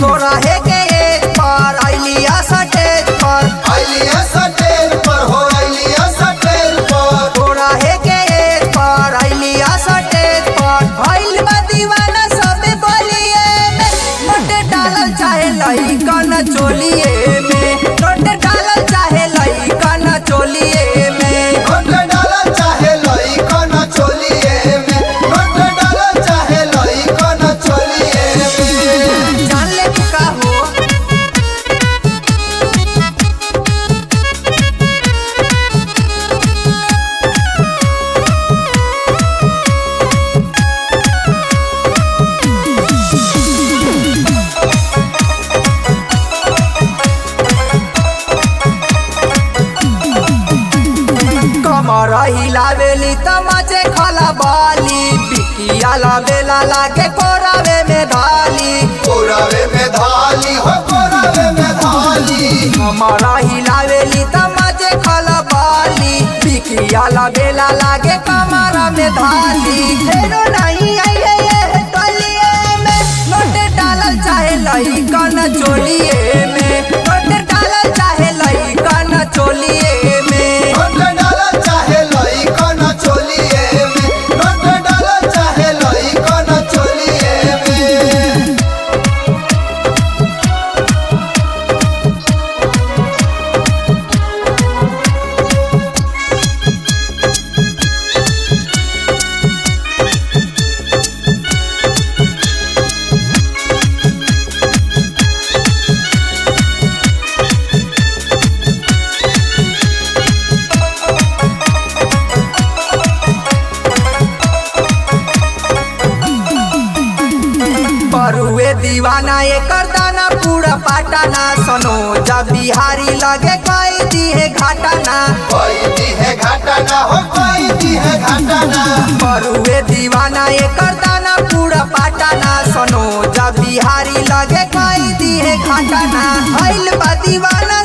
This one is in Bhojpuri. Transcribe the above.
सोरहे के एज पर अलिया सटेज पर अलिया सटेल पर हो अलिया सटेल पर सोरहे के एज पर अलिया सटेज पर भइल बा दीवाना सब बोलिए में नोट डालल चाहे लइकन चोलिए में नोट डालल चाहे लइकन चोलिए में नोट डाला चाहे लइकन चोलिए में नोट डाला चाहे लइकन चोलिए में जान ले तू का हो कमर हिलावेली तमाचे खला बाली बिकिया लावेला लागे कोरावे में धाली कोरावे में धाली हो कोरावे में धाली कमर हिलावेली तमाचे खला बाली बिकिया लावेला लागे कमरा में धाली हेरो नहीं आइए ये टोलिए में नोट डालल चाहे लइकन चोलिए में नोट डालल चाहे लइकन चोलिए में नोट डाला चाहे लइकन चोलिए में नोट डाला चाहे लइकन चोलिए में बरुए दीवाना एकर दाना पूरा पाटाना सनो जब बिहारी लगे कई दिए घाटाना कोई दी है घाटाना हो कोई दी है घाटाना बरुए दीवाना एकर दाना पूरा पाटाना सनो जब बिहारी लगे कई दिए घाटाना भइल बा दीवाना